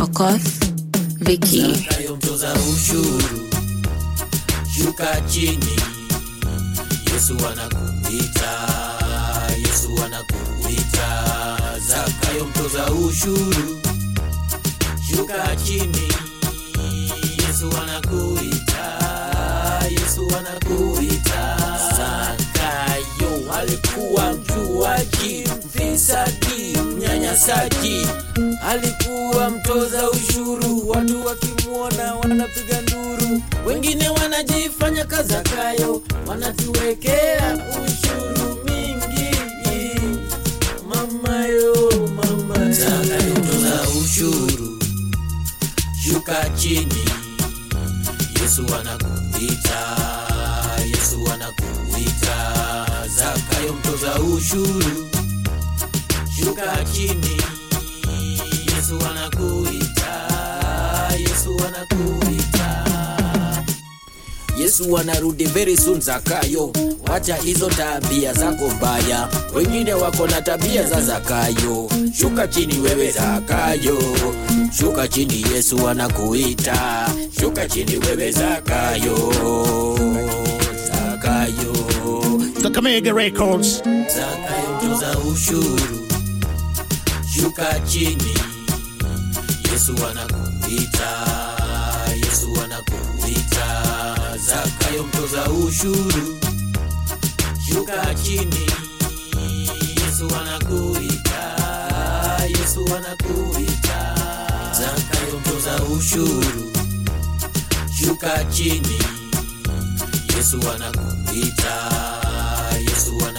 Okoth, Vicky. Zakayo mtoza ushuru, shuka chini. Yesu anakuita, Yesu anakuita. Zakayo mtoza ushuru, shuka chini. Yesu anakuita, Yesu anakuita. Zakayo alikuwa mjuaji, mfisadi, mnyanyasaji, alikuwa mtoza ushuru. Watu wakimwona wanapiga nduru, wengine wanajifanya kazakayo, wanatuwekea ushuru mingi. Mamayo, mama Zakayo mtoza ushuru, shuka chini. Yesu anakuita, Yesu anakuita. Zakayo mtoza ushuru, shuka chini. Yesu anakuita, Yesu anakuita. Yesu anarudi very soon Zakayo, wacha hizo tabia zako mbaya, wengine wako na tabia za Zakayo. Shuka chini wewe Zakayo, shuka chini, Yesu anakuita. Shuka chini wewe Zakayo, Zakayo, Kakamega Records. Zakayo mtoza ushuru, shuka chini, Yesu anakuita, Yesu anakuita. Zakayo mtoza ushuru, shuka chini, Yesu anakuita, Yesu anakuita. Zakayo mtoza ushuru, shuka chini, Yesu anakuita, Yesu anakuita.